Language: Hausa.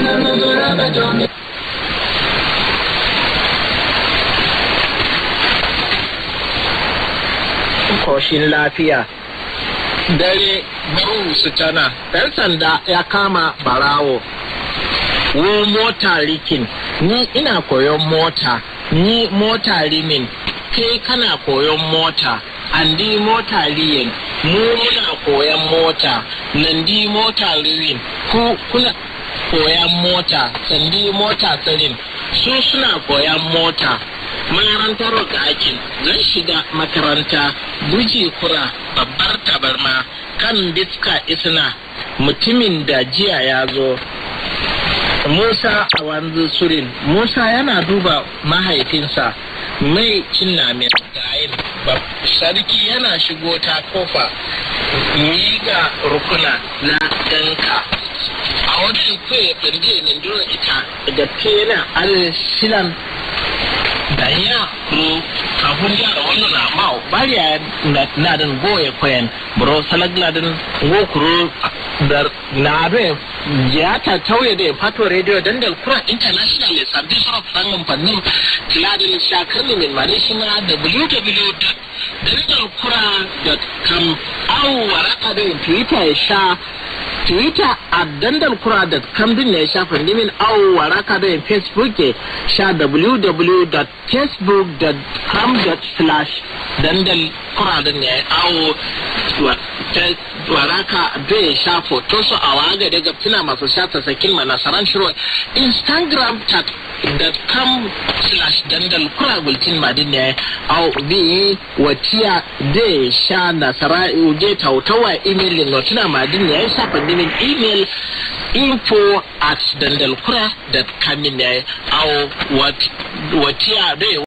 koshin lafiya dare baru su tana ɗan sanda ya kama barawo wo mota rikin ni ina koyon mota ni mota rimin kai kana koyon mota andi mota riyin mu muna koyon mota nandi mota riyin ku kuna koyan mota sandi mota tsirin su suna koyan mota makarantar akin zan shiga makaranta buji kura babbar tabarma kan diska isna mutumin da jiya ya zo Musa a wanzu surin Musa yana duba mahaifinsa mai cin namin gayin sarki yana shigo ta kofa miga rukuna na danka a wajen kwaye firge min dole ita da tena al-shilan da ya kuro kafin yara wannan na ma bariya na dan goye kwayan bro salagla dan go kuro da na be ya ta tauye da fato radio dandal kura international le sabbi sura fannin fannin tiladin shakarni min mare shi na www.dandalkura.com au waraka da twitter ya sha twitter a dandal kura da kambin ne ya sha fandimin au waraka da facebook ya sha www.facebook.com slash dandal kura da ne au waraka bai sha foto su a waga daga fina masu sha ta sakin ma nasaran shiro instagram chat com slash dandal kura gultin madin ne au bi watiya da sha nasara uje tautawa email no tuna madin ne ya sha fandimin email info at dandalkura.com ne au watiya da